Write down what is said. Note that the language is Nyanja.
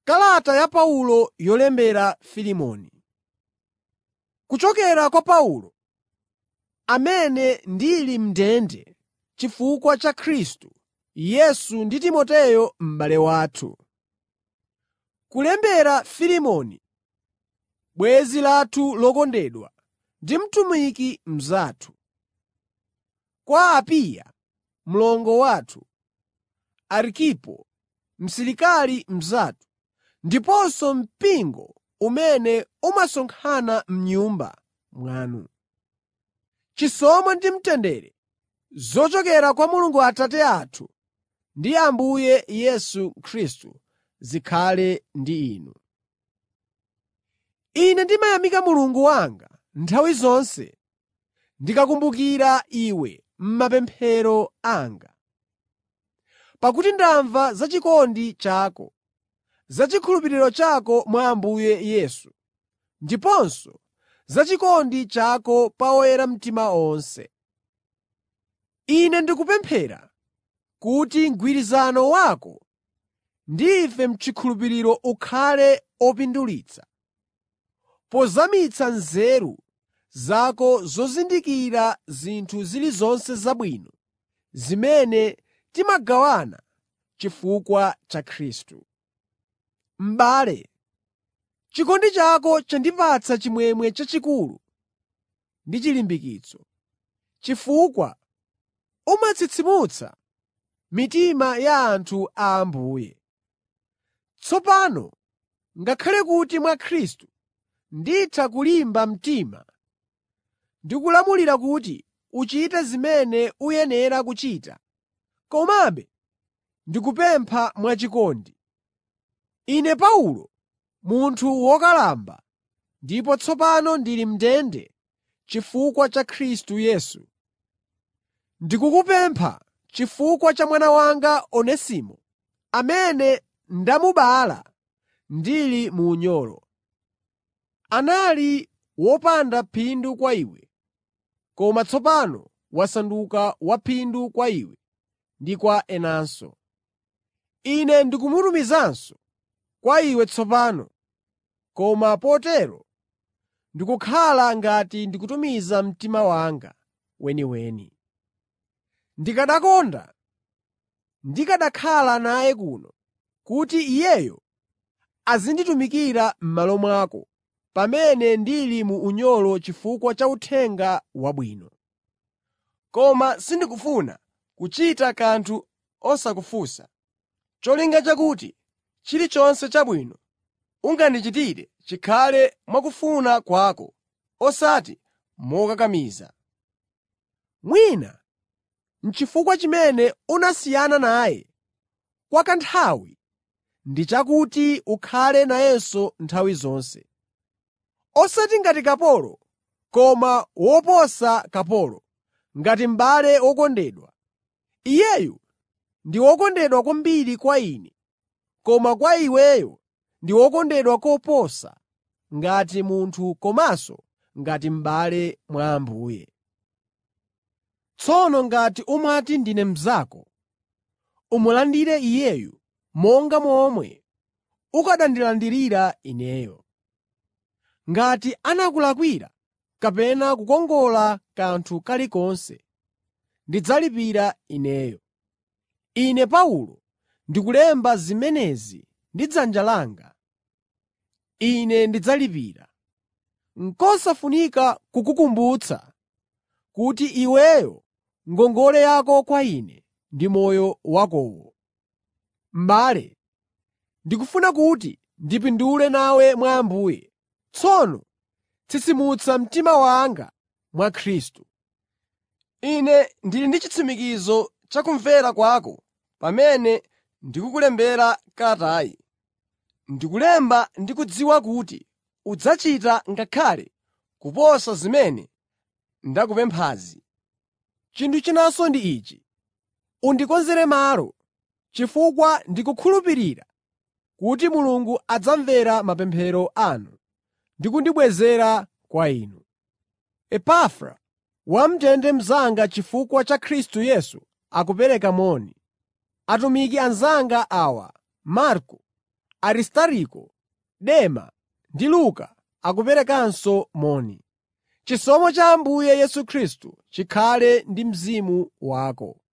Kalata ya Paulo yolembera Filemoni. Kuchokera kwa Paulo, amene ndili m'ndende chifukwa cha Khristu Yesu ndi Timoteyo m'bale wathu. Kulembera Filemoni, bwenzi lathu lokondedwa ndi mtumiki mnzathu. Kwa Apiya, mlongo wathu, Arkipo, msilikali mnzathu, ndiponso mpingo umene umasonkhana m'nyumba mwanu. Chisomo ndi mtendere zochokera kwa Mulungu Atate athu ndi Ambuye Yesu Khristu zikhale ndi inu. Ine ndimayamika Mulungu wanga nthawi zonse ndikakumbukira iwe m'mapemphero anga. Pakuti ndamva za chikondi chako, za chikhulupiriro chako mwa Ambuye Yesu, ndiponso za chikondi chako pa oyera mtima onse. Ine ndikupemphera kuti mgwirizano wako ndi ife m'chikhulupiriro ukhale opindulitsa, pozamitsa nzeru zako zozindikira zinthu zilizonse zabwino zimene timagawana chifukwa cha Khristu. M'bale, chikondi chako chandipatsa chimwemwe chachikulu ndi chilimbikitso, chifukwa umatsitsimutsa mitima ya anthu a Ambuye. Tsopano ngakhale kuti mwa Khristu nditha kulimba mtima ndi kulamulira kuti uchite zimene uyenera kuchita, komabe ndikupempha mwachikondi. Ine Paulo, munthu wokalamba, ndipo tsopano ndili m'ndende chifukwa cha Khristu Yesu, ndikukupempha chifukwa cha mwana wanga Onesimo, amene ndamubala ndili mu unyolo. Anali wopanda phindu kwa iwe, koma tsopano wasanduka waphindu kwa iwe ndi kwa enanso. Ine ndikumutumizanso kwa iwe tsopano, koma potero ndikukhala ngati ndikutumiza mtima wanga weniweni. Ndikanakonda ndikanakhala naye kuno kuti iyeyo azinditumikira m'malo mwako pamene ndili mu unyolo chifukwa cha Uthenga Wabwino. Koma sindikufuna kuchita kanthu osakufunsa, cholinga chakuti chilichonse chabwino ungandichitire chikhale mwakufuna kwako, osati mokakamiza. Mwina n'chifukwa chimene unasiyana naye kwa kanthawi ndi chakuti ukhale nayenso nthawi zonse. Osati ngati kapolo, koma woposa kapolo, ngati m'bale wokondedwa. Iyeyu ndi wokondedwa kwambiri kwa ine, koma kwa iweyo ndi wokondedwa koposa ngati munthu komanso ngati m'bale mwa Ambuye. Tsono ngati umati ndine mnzako, umulandire iyeyu monga momwe ukanandilandirira ineyo. Ngati anakulakwira kapena kukongola kanthu kalikonse, ndidzalipira ineyo. Ine Paulo ndikulemba zimenezi ndi dzanja langa. Ine ndidzalipira. N'kosafunika kukukumbutsa kuti iweyo ngongole yako kwa ine ndi moyo wakowo. M'bale, ndikufuna kuti ndipindule nawe mwa Ambuye. Tsono tsitsimutsa mtima wanga mwa Khristu. Ine ndili ndi chitsimikizo cha kumvera kwako pamene ndikukulembera kalatayi. Ndikulemba ndi kudziwa kuti udzachita ngakhale kuposa zimene ndakupemphazi. Chinthu chinanso ndi ichi: undikonzere malo, chifukwa ndikukhulupirira kuti Mulungu adzamvera mapemphero anu ndi kundibwezera kwa inu. Epafra, wam'ndende mnzanga chifukwa cha Khristu Yesu akupereka moni. Atumiki anzanga awa, Marko, Aristariko, Dema ndi Luka akuperekanso moni. Chisomo cha Ambuye Yesu Khristu chikhale ndi mzimu wako.